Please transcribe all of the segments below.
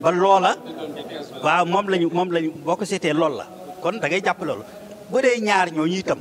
ba loola waaw moom lañu moom lañu boo ko seetee loolu la kon da ngay jàpp loolu bu dee ñaar ñooñu itam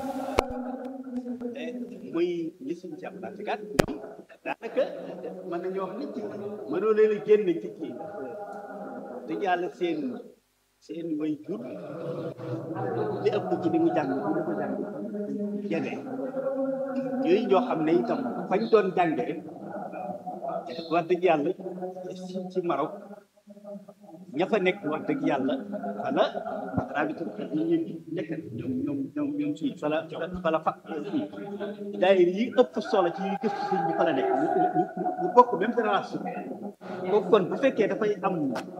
muy ñi suñu ci applicat ñoom daanaka mën nañoo wax nit ci mënoo leen a génn ci kii dëgg yàlla seen seen way jur li ëpp ci li mu jàng bu dafa jàng jege yooyu ñoo xam ne itam fañ doon jàngee wax dëgg yàlla ci ci Maroc ña fa nekk wax dëgg yàlla wala rabitu ñu ñu nekk ñoom ñoom ñoom ñoom fii fala fala fa fii daayir yi ëpp solo ci yi gëstu sëñ bi fa la nekk ñu bokk même génération kooku kon bu fekkee dafay am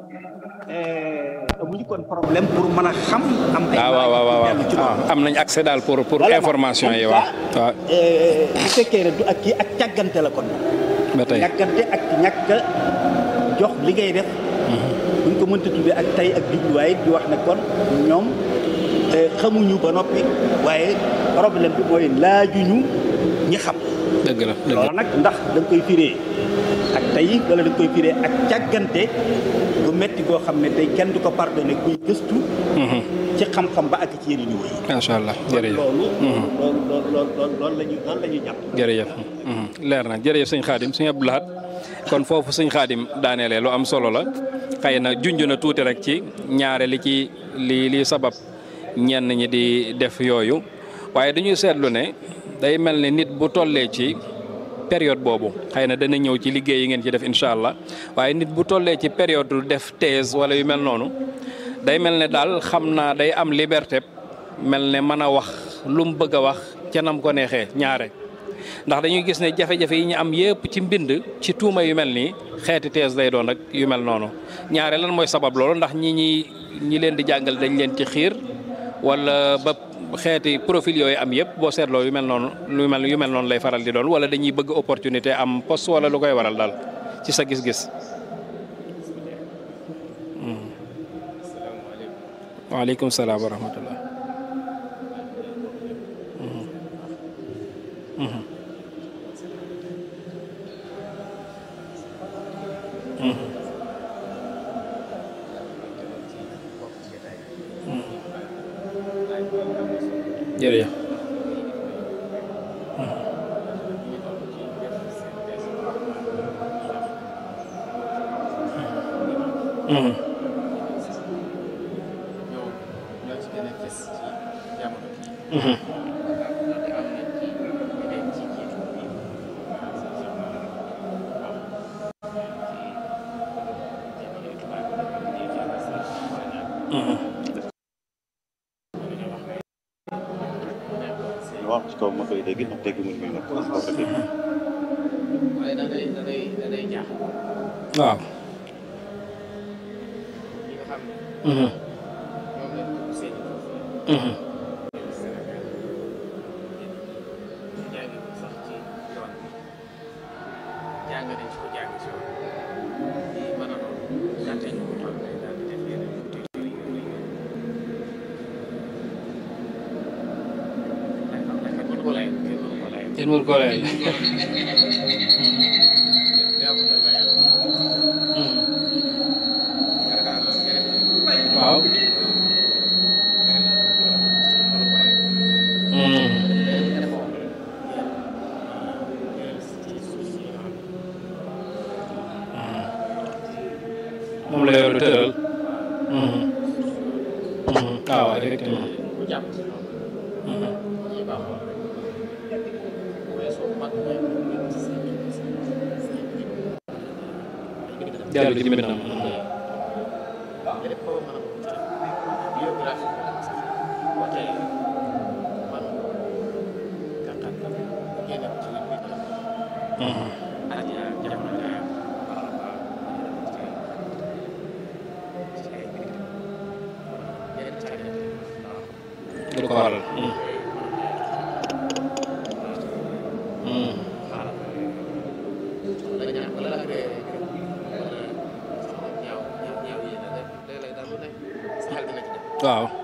amuñu kon problème pour mën a xam am ay waaw waaw waaw waaw am nañ accès daal pour pour information yi waaw waaw bu fekkee ne du ak kii ak càggante la kon ba tey càggante ak ñàkk a jox li ngay def buñ ko mënta tuddee ak tey ak jubluwaay di wax ne kon ñoom xamuñu ba noppi waaye problème bi mooy laajuñu ñi xam dëgg la dëgg loolu nag ndax da nga koy firee ak tey wala da nga koy firee ak càggante bu metti goo xam ne tey kenn du ko pardonné kuy gëstu ci xam-xam ba ak ci yeneen niveau yi macha allah jërëjëf loolu loolu loolu loolu loolu la ñu loolu la ñu jàpp jërëjëf leer na jërëjëf sëñ Xaadim sëñ Abdou Lahad kon foofu sëñ Xaadim daaneele lu am solo la xëy na junj na tuuti rek ci ñaare li ci li li sabab ñenn ñi di def yooyu waaye dañuy seetlu ne day mel ni nit bu tollee ci période boobu xëy na dana ñëw ci liggéey yi ngeen ci def incha allah waaye nit bu tollee ci période def thèse wala yu mel noonu day mel ne daal xam naa day am liberté mel ne mën a wax lu mu bëgg a wax ca nam ko neexee ñaare. ndax dañuy gis ne jafe-jafe yi ñu am yëpp ci mbind ci tuuma yu mel nii xeeti thèse day doon rek yu mel noonu ñaare lan mooy sabab loolu ndax ñi ñi ñi leen di jàngal dañ leen ci xiir wala ba xeeti profil yooyu am yëpp boo seetloo yu mel noonu lu mel yu mel noonu lay faral di doon wala dañuy bëgg opportunité am poste wala lu koy waral daal ci sa gis-gis. waaleykum salaam wa rahmatullah. jërëjëf wax ci kaw ma koy dégg ndax dégg mu ngi nag wax ko dégg waaye da ngay da ngay da ngay jaaxal waaw. ñi nga xam ne ñoom lañ ko seen Sénégal ñu jàngi ko sax ci yoon bi jàng nañ ci ko jàng ci yoon di mën a noonu gàtte ñu ko xam ne daal di def yeneen tuuti yooyu yooyu ay xam ne kat mënu ko layal kenn mënu ko layal kenn mënu ko layal. waaw. moom la yor tëral. waaw effectivement. jàll ci mbindam. du ko waral. waaw.